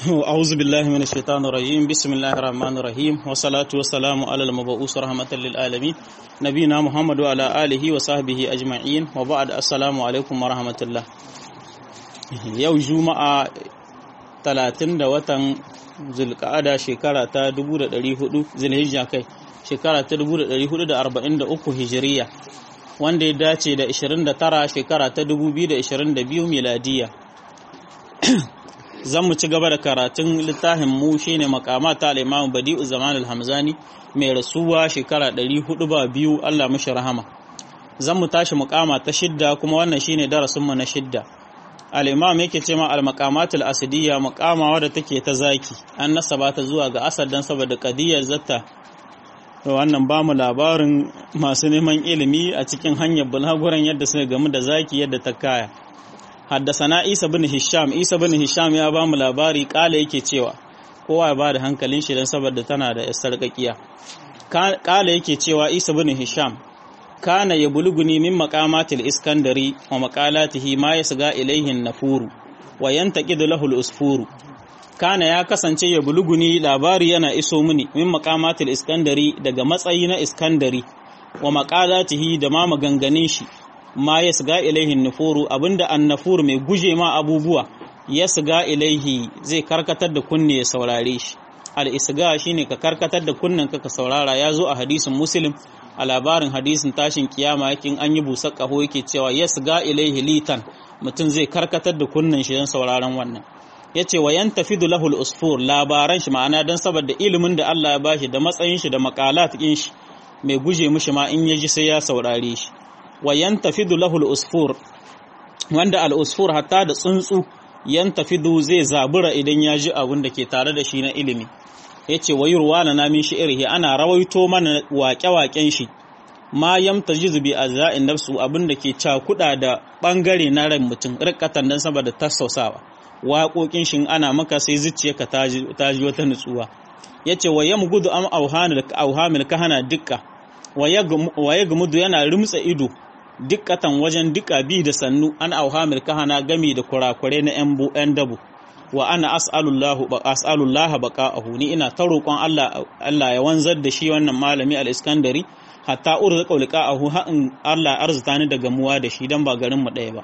أعوذ بالله من الشيطان الرجيم بسم الله الرحمن الرحيم والصلاة والسلام على المبعوث رحمة للعالمين نبينا محمد وعلى آله وصحبه أجمعين وبعد السلام عليكم ورحمة الله yau juma'a 30 da watan zulka'ada shekara ta 1400 zulhijja kai shekara ta 1443 hijiriya wanda ya dace da 29 shekara ta 2022 miladiya zan mu ci gaba da karatun littafin mu shine makamata al-Imam Badi'u Zaman al-Hamzani mai rasuwa shekara 400 ba biyu Allah mishi rahama zan mu tashi mukama ta shidda kuma wannan shine darasin mu na shidda al-Imam yake ce ma al-maqamat al-asidiyya mukama wadda take ta zaki an nasaba ta zuwa ga asad dan saboda qadiyar zatta wannan ba mu labarin masu neman ilimi a cikin hanyar bulaguran yadda suka gamu da zaki yadda ta kaya haddasana isa bin hisham isa bin hisham ya ba mu labari kala yake cewa kowa ya ba da hankalin shi don saboda tana da sarƙaƙiya kala yake cewa isa bin hisham kana ya buluguni min maqamatil iskandari wa maqalatihi ma yasga ilaihin nafuru wa yantaqidu lahu al-usfuru kana ya kasance ya buluguni labari yana iso mini min maqamatil iskandari daga matsayi na iskandari wa maqalatihi da ma maganganin shi ma ya siga ilaihin nufuru abinda annafur mai guje ma abubuwa ya siga ilaihi zai karkatar da kunne ya saurare shi al-isga shine ka karkatar da kunnen ka ka saurara ya zo a hadisin muslim a labarin hadisin tashin kiyama yakin an yi busar kaho yake cewa ya siga ilaihi litan mutum zai karkatar da kunnen shi don sauraron wannan yace wa yantafidu lahul usfur labaran shi ma'ana dan saboda ilimin da Allah ya bashi da matsayin shi da makalat din shi mai guje mishi ma in yaji sai ya saurare shi wa yantafidu lahu al-usfur wanda al-usfur hatta da tsuntsu yantafidu zai zabura idan ya ji abin da ke tare da shi na ilimi yace wayurwa na namin shi'rihi ana rawaito mana waƙe-waƙen shi ma yamtajizu bi azra'in nafsu abin da ke cakuda da bangare na ran mutum rikatan dan saboda tassausawa waƙoƙin shin ana maka sai zuciyarka ta ji wata nutsuwa yace wa yamgudu am auhanil auhamil kahana dukka wa yagmudu yana rumtsa ido dikkatan wajen duka bi da sannu an auhamil kahana gami da kurakure na yan dabu wa ana as'alullahu as'alullaha baqa'ahu ni ina ta roƙon Allah Allah ya wanzar da shi wannan malami al-Iskandari hatta urza liqa'ahu ha in Allah arzuta ni daga muwa da shi dan ba garin mu ɗaya ba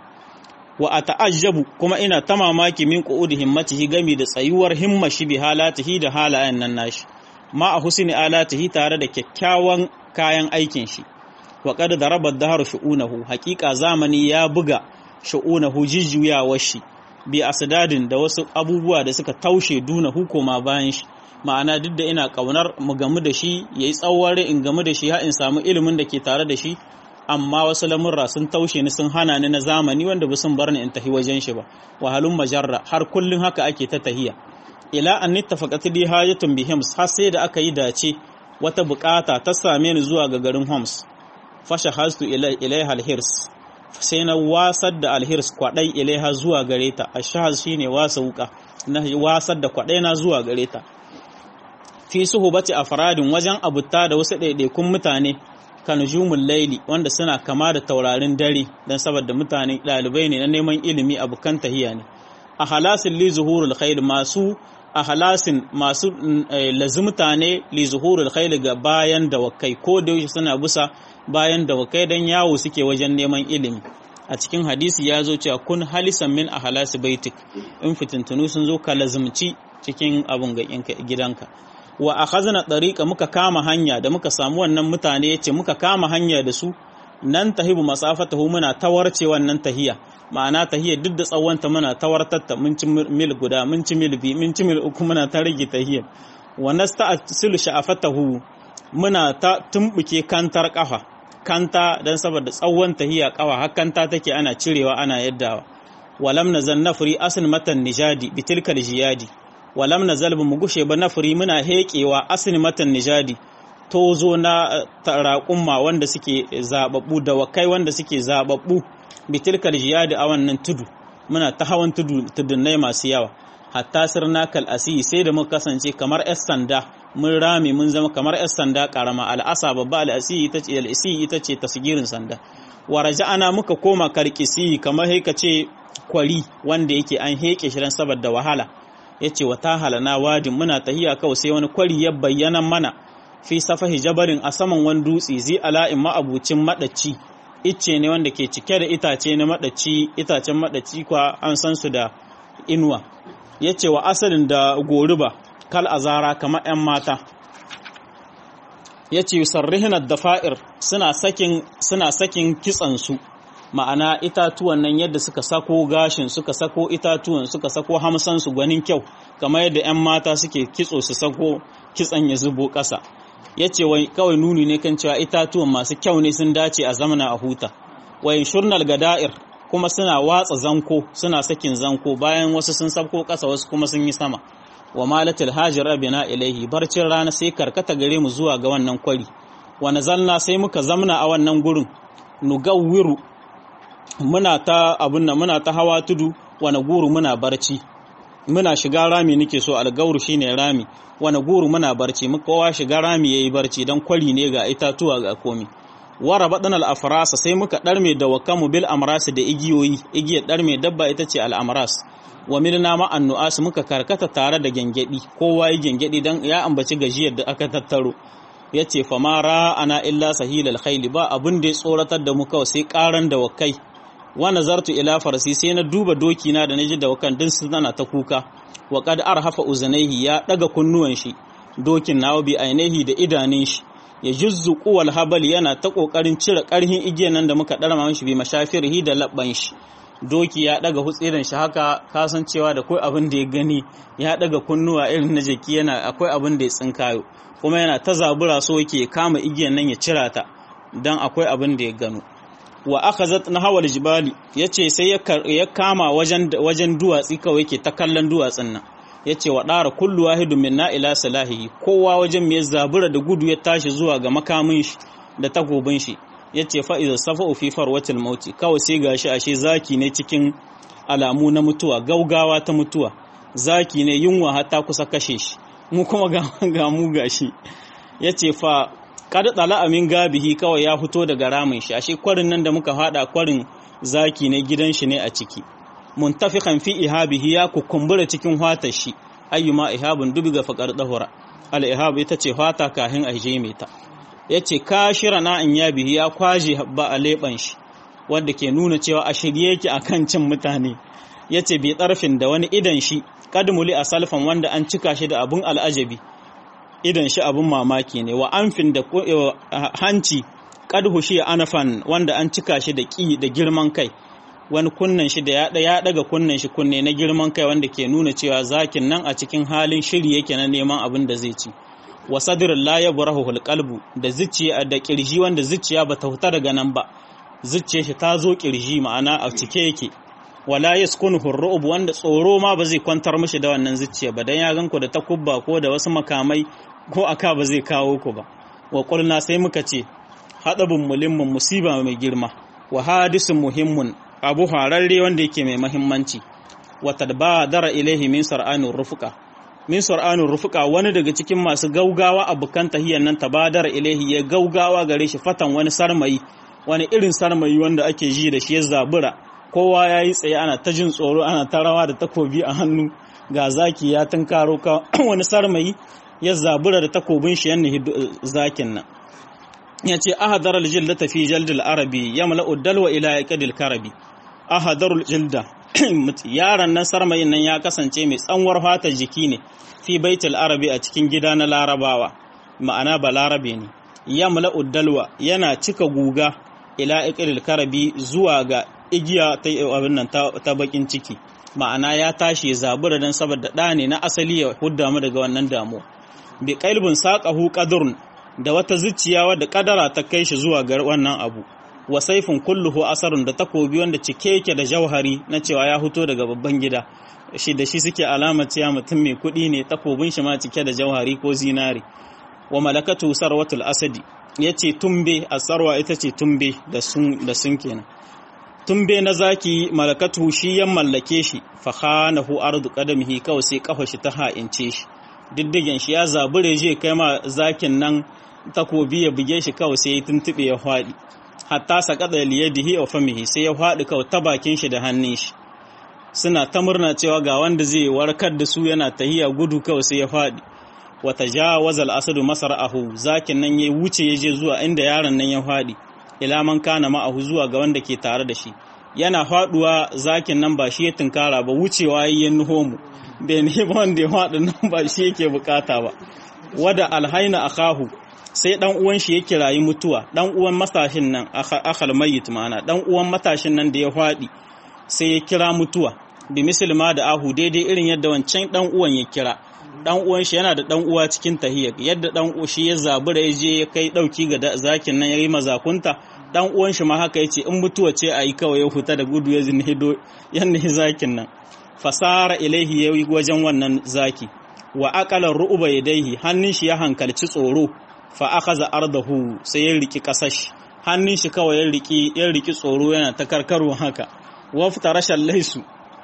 wa ata'ajjabu kuma ina ta mamaki min qu'udi himmatihi gami da tsayuwar himmashi bi halatihi da halayen nan nashi ma a husni alatihi tare da kyakkyawan kayan aikin shi wa qad daraba dahar shu'unahu haqiqa zamani ya buga shu'unahu jijjuyawar shi bi asdadin da wasu abubuwa da suka taushe duna hukuma bayan shi ma'ana duk da ina kaunar mu gamu da shi yayi tsaware in gamu da shi har in samu ilimin da ke tare da shi amma wasu lamurra sun taushe ni sun hana ni na zamani wanda ba sun bar ni in tahi wajen shi ba wahalun majarra har kullun haka ake ta tahiya ila an nittafaqat li hajatun bihims har sai da aka yi dace wata bukata ta same ni zuwa ga garin Homs fasha hastu ilaiha alhirs sai na wasar da alhirs kwadai ilaiha zuwa gare ta ashahaz shine wasa wuka na wasar da kwadai na zuwa gare ta fi suhubati afradin wajen abutta da wasu ɗaiɗaikun mutane kan jumul laili wanda suna kama da taurarin dare dan saboda mutane ɗalibai ne na neman ilimi abukan tahiya ne a halasin li zuhurul khair masu a halasin masu lazimta ne li zuhurul khair ga bayan dawakai ko da yaushe suna busa bayan dawakai dan yawo suke wajen neman ilimi a cikin hadisi ya zo cewa kun halisan min a halasi baitik in fitintunu sun zo ka lazimci cikin abun ga gidanka wa akhazna tariqa muka kama hanya da muka samu wannan mutane yace muka kama hanya da su nan tahibu masafatahu muna tawarce wannan tahiya ma'ana tahiyya duk da tsawonta muna tawartatta mun ci mil guda mun ci mil biyu mun ci mil uku muna ta rage tahiyya wa nasta'silu sha'afatahu muna ta tumbuke kantar kafa kanta dan saboda tsawon tahiyya kafa har kanta take ana cirewa ana yaddawa walam nazan nafri asn matan nijadi bitilkal jiyadi walam nazal mu gushe ba nafri muna heƙewa asn matan nijadi tozo na raƙumma wanda suke zababbu da wakai wanda suke zababbu bitilkal jiyadi a wannan tudu muna ta hawan tudu tudunnai masu yawa hatta sirna kal asi sai da muka kasance kamar yar sanda mun rame mun zama kamar yar sanda karama al'asa babba al'asi ita ce al'isi ita ce tasgirin sanda wa raja'ana muka koma karkisi kamar haika ce kwari wanda yake an heke shi dan saboda wahala yace wa ta halana wadin muna tahiya kawai sai wani kwari ya bayyana mana fi safahi jabarin a saman wani dutse zai ala'in ma'abucin madaci icce ne wanda ke cike da itace na madaci itacen madaci kwa an san su da inuwa yace wa asalin da goruba kal azara kamar 'yan mata ya ce sarrihinar dafa'ir suna sakin suna sakin kitsansu ma'ana itatuwan nan yadda suka sako gashin suka sako itatuwan suka sako hamsansu gwanin kyau kamar yadda 'yan mata suke kitso su sako kitsan ya zubo ƙasa ya ce kawai nuni ne kan cewa itatuwan masu kyau ne sun dace a zamana a huta wayin shurnal gada'ir kuma suna watsa zanko suna sakin zanko bayan wasu sun sako ƙasa wasu kuma sun yi sama wa malatul hajira bina ilaihi barcin rana sai karkata gare mu zuwa ga wannan kwari wa nazalna sai muka zamna a wannan gurin nugawwiru muna ta abun nan muna ta hawa tudu wa naguru muna barci muna shiga rami nake so algauru shine rami wa naguru muna barci muka kowa shiga rami yayi barci dan kwari ne ga itatuwa ga komi wara baɗin al'afrasa sai muka ɗarme da wakamu bil amrasi da igiyoyi igiyar ɗarme dabba ita ce al'amras wa milna ma'an nu'as muka karkata tare da gyangyaɗi kowa yi gyangyaɗi don ya ambaci gajiyar da aka tattaro ya ce famara ana illa sahilal khayli ba abin da ya tsoratar da mu kawai sai karan da wakai wa nazartu ila farsi sai na duba doki na da naji da wakan din suna ta kuka wa qad arhafa uzunaihi ya daga kunnuwan shi dokin nawa bi ainihi da idanun shi ya juzzu quwal habal yana ta kokarin cire karhin igiyan nan da muka darma mishi bi mashafirhi da labban shi doki ya daga hutsirin shi haka kasancewa da akwai abin da ya gani ya daga kunnuwa irin na jaki yana akwai abin da ya tsinkayo kuma yana ta zabura so yake kama igiyan nan ya cira ta dan akwai abin da ya gano wa akhazat nahawal jibali yace sai ya kama wajen wajen duwatsi kawai yake ta kallon duwatsin nan yace wa dara kullu wahidun minna ila salahihi kowa wajen mai zabura da gudu ya tashi zuwa ga makamin shi da takobin shi yace fa iza safa'u fi farwatil mauti kawai sai gashi ashe zaki ne cikin alamu na mutuwa gaugawa ta mutuwa zaki ne yunwa hatta kusa kashe shi mu kuma ga mu gashi yace fa kada tsala amin gabihi kawai ya fito daga ramin shi ashe kwarin nan da muka fada kwarin zaki ne gidan shi ne a ciki muntafikan fi ihabihi ya kukumbura cikin fatar shi ayyuma ihabun dubi ga faqar dahura al ihab ita ce fata kahin a jeme ta yace kashira na in yabihi ya kwaje ba a leban shi wanda ke nuna cewa a shirye yake akan cin mutane yace bi tsarfin da wani idan shi kadmuli a salfan wanda an cika shi da abun al'ajabi idan shi abin mamaki ne wa amfin da hanci kadhu shi anafan wanda an cika shi da ƙi da girman kai wani kunnan shi da ya daga kunnan shi kunne na girman kai wanda ke nuna cewa zakin nan a cikin halin shiri yake na neman abin da zai ci wa sadrin la yabrahu qalbu da zuciya da kirji wanda zuciya bata huta daga nan ba zuciyar shi ta zo kirji ma'ana a cike yake wala yaskunuhu ar wanda tsoro ma ba zai kwantar mishi da wannan zuciya ba dan ya ganku da takubba ko da wasu makamai ko aka ba zai kawo ku ba wa qulna sai muka ce hadabun mulimmun musiba mai girma wa hadisun muhimmun abu hararre wanda yake mai mahimmanci wa tadbadara ilaihi min sar'anur rufuqa min sar'anur rufuqa wani daga cikin masu gaugawa abukan tahiyan nan tabadara ilaihi ya gaugawa gare shi fatan wani sarmayi wani irin sarmayi wanda ake ji da shi ya zabura kowa ya yi tsaye ana ta jin tsoro ana ta rawa da takobi a hannu ga zaki ya tunkaro ka wani sarmayi ya zabura da takobin shi yan zakin nan ya ce ahadarar jilda tafi jaldil arabi ya mala'u dalwa ila ya kadil karabi ahadarul jilda yaran nan sarmayin nan ya kasance mai tsanwar fatar jiki ne fi baitul arabi a cikin gida na larabawa ma'ana ba larabe ne ya mala'u dalwa yana cika guga ila ikiril karabi zuwa ga igiya ta abin nan ta bakin ciki ma'ana ya tashi ya zabura dan saboda ɗa ne na asali ya hudda mu daga wannan damuwa bi qailbun saqahu qadrun da wata zuciya wadda kadara ta kai shi zuwa ga wannan abu wa saifin kulluhu asarun da takobi wanda cike yake da jauhari na cewa ya fito daga babban gida shi da shi suke alama cewa mutum mai kuɗi ne takobin shi ma cike da jauhari ko zinari wa malakatu sarwatul asadi yace tumbe asarwa ita ce tumbe da sun da sun kenan tumbe na zaki malakatu shi ya mallake shi fa khanahu ardu qadamihi kawai sai kafa shi ta ha'ince shi diddigen shi ya zabure je kai ma zakin nan takobi ya buge shi kawai sai ya tuntube ya faɗi hatta sakada liyadihi wa famihi sai ya faɗi kawai ta bakin shi da hannun shi suna ta murna cewa ga wanda zai warkar da su yana tahiya gudu kawai sai ya faɗi wata jawaza al-asadu masar'ahu zakin nan ya wuce ya je zuwa inda yaron nan ya faɗi ila man kana ma'ahu zuwa ga wanda ke tare da shi yana faduwa zakin nan ba shi ya tunkara ba wucewa yayin nuho mu bai ne ba wanda ya faɗi nan ba shi yake bukata ba wada alhaina akahu sai dan uwan shi ya kirayi mutuwa dan uwan matashin nan akhal mayyit ma'ana dan uwan matashin nan da ya faɗi sai ya kira mutuwa bi mislima da ahu daidai irin yadda wancan dan uwan ya kira dan uwan shi yana da dan uwa cikin tahiyya yadda dan uwa shi ya zabura ya je ya kai dauki ga zakin nan yayi mazakunta dan uwan shi ma haka yace in mutuwa ce ayi kawai ya huta da gudu ya zinhido yanni zakin nan fasara ilaihi yayi wajen wannan zaki wa aqala ru'ba yadaihi hannun shi ya hankalci tsoro fa akhadha ardahu sai ya riki kasash hannun shi kawai ya riki ya riki tsoro yana ta karkarwa haka wa fitarashal laisu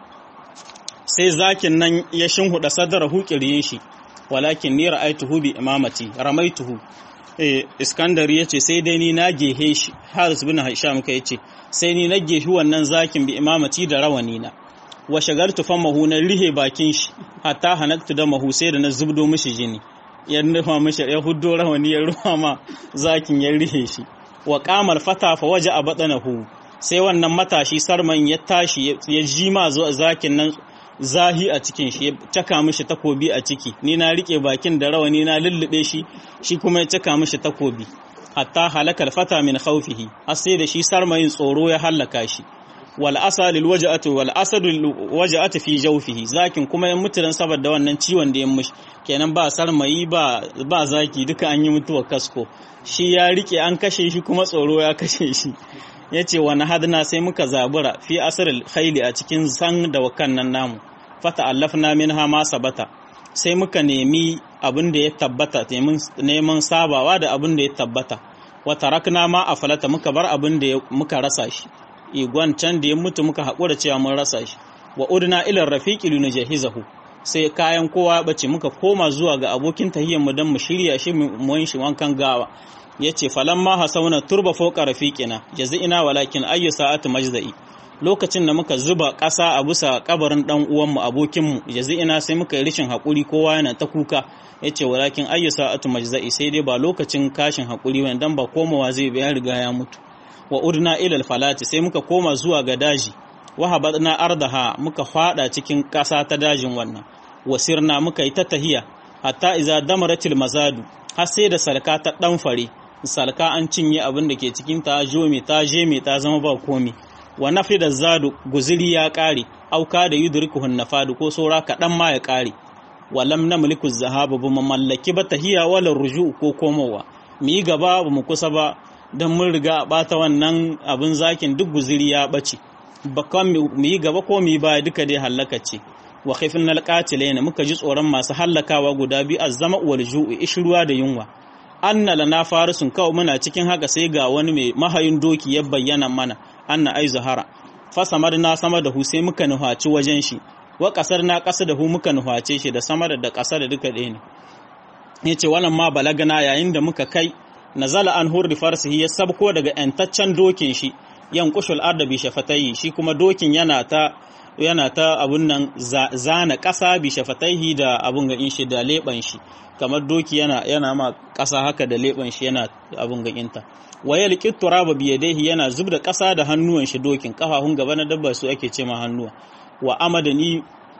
sai zakin nan ya shinhuda sadarahu kiryin shi walakin ni ra'aituhu bi imamati ramaituhu eh iskandar yace sai dai ni na gehe shi haris bin hisham kai yace sai ni na gehi wannan zakin bi imamati da rawani na wa shagartu famahu na rihe bakin shi hatta hanaktu da mahu sai da na zubdo mishi jini ya rufa mishi ya huddo rawani ya rufa ma zakin ya rihe shi wa qamal fata fa waja abadanahu sai wannan matashi sarman ya tashi ya jima zuwa zakin nan zahi a cikin shi ya caka mishi takobi a ciki ni na rike bakin da rawani na lullube shi shi kuma ya caka mishi takobi hatta halakal fata min khawfihi har sai da shi sarmayin tsoro ya hallaka shi wal asal lil waja'ati wal asad waja'ati fi jawfihi zakin kuma ya mutu dan saboda wannan ciwon da ya mishi kenan ba sarmayi ba ba zaki duka an yi mutuwar kasko shi ya rike an kashe shi kuma tsoro ya kashe shi ya ce wani hadna sai muka zabura fi asirin khaili a cikin san da wakan nan namu fata allafna min ma sabata sai muka nemi abin da ya tabbata neman sabawa da abin da ya tabbata wata rakna ma a falata muka bar abin da muka rasa shi igwan can da ya mutu muka haƙura cewa mun rasa shi wa udna ilar rafiqi luna jahizahu sai kayan kowa bace muka koma zuwa ga abokin tahiyyar mu dan mu shirya shi mu shi wankan gawa yace falamma hasauna turba fawqa rafiqina jazina walakin ayyu sa'atu majza'i lokacin da muka zuba ƙasa a bisa kabarin dan uwan mu abokin mu jazina sai muka yi rishin hakuri kowa yana ta kuka yace walakin ayyu sa'atu majza'i sai dai ba lokacin kashin hakuri wani dan ba komawa zai ya riga ya mutu wa udna ila falati sai muka koma zuwa ga daji wa habadna ardaha muka fada cikin ƙasa ta dajin wannan wasirna muka yi ta tahiya hatta iza damaratil mazadu har sai da salka ta dan fare salka an cinye abin da ke cikin ta jome ta jeme ta zama ba komi wa nafi da zadu guziri ya kare auka da yudrikuhun nafadu ko saura kaɗan ma ya kare walam na mulku zahaba ba mu mallaki ba tahiya wala ruju ko komowa mu yi gaba ba mu kusa ba don mun riga a bata wannan abin zakin duk guziri ya ɓace ba mu yi gaba ko mu yi baya duka dai hallaka ce wa khifin alqatilaina muka ji tsoron masu hallakawa guda biyu azzama wal ju'u ishruwa da yunwa anna lana farisun kawai muna cikin haka sai ga wani mai mahayin doki ya bayyana mana anna ai zahara fa samar na sama da hu sai muka nuhaci wajen shi wa kasar na kasa da hu muka nuhace shi da sama da kasa da duka ɗaya ne yace wannan ma balagana yayin da muka kai nazala an hurri farsihi ya sabko daga yantaccen dokin shi yan kushul arda shafatayi shi kuma dokin yana ta yana ta abun nan zana ƙasa bi shafataihi da abun ga shi da leɓen shi kamar doki yana yana ma ƙasa haka da leɓen shi yana abun ga inta wa yalqi turaba bi yadayhi yana zubda ƙasa da hannuwan shi dokin kafafun gaba na dabba su ake ce ma hannuwa wa amadani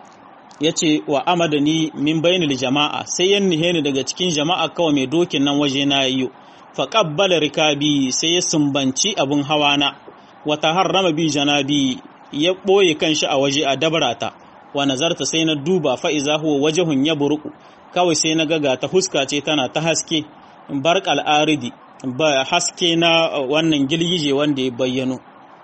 yace wa amadani min bainil jama'a sai yan ni daga cikin jama'a kawai mai dokin nan waje na yiwo fa qabbala rikabi sai ya sumbanci abun hawa na wa taharrama bi janabi ya ɓoye kanshi a waje a dabarata wa nazarta sai na duba fa'iza huwa wajahun ya buruku kawai sai na gaga ta huska ce tana ta haske bark al'aridi ba haske na wannan gilgije wanda ya bayyano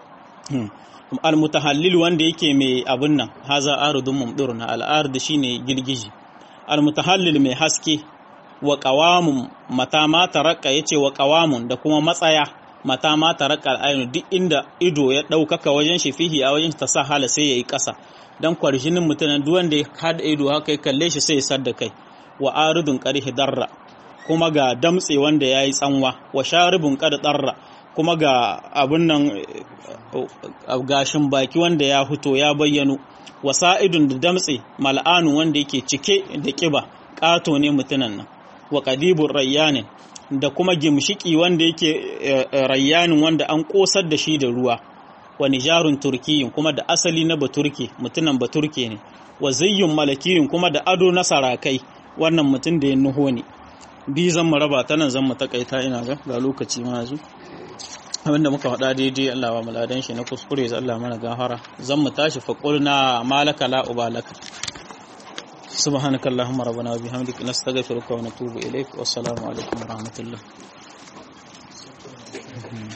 almutahallil wanda yake mai abin nan haza aridun mumdur na al'aridi shine gilgije almutahallil mai haske wa qawamun mata ma taraka yace wa qawamun da kuma matsaya mata ma tarakal ainu duk inda ido ya ɗaukaka wajen shi fihi a wajen ta sa hala sai ya yi ƙasa don kwarjinin mutanen duk wanda ya haɗa ido haka ya kalle shi sai ya sadda kai wa aridun ƙarhi darra kuma ga damtse wanda ya yi tsanwa wa sharibun ƙada ɗarra kuma ga abun nan gashin baki wanda ya fito ya bayyano wasa'idun da damtse mal'anu wanda yake cike da kiba ƙato ne mutunan nan wa qadibur rayyanin da kuma gimshiki wanda yake rayyanin wanda an kosar da shi da ruwa wa nijarun turkiyin kuma da asali na baturke mutunan baturke ne wa zayyun malakiyin kuma da ado na sarakai wannan mutum da ya nuho ne bi zan mu raba ta nan zan mu takaita ina ga ga lokaci ma yanzu abinda muka faɗa daidai Allah wa muladan shi na kuskure zai Allah mana gafara zan mu tashi fa qulna malaka la ubalaka سبحانك اللهم ربنا وبحمدك نستغفرك ونتوب إليك والسلام عليكم ورحمة الله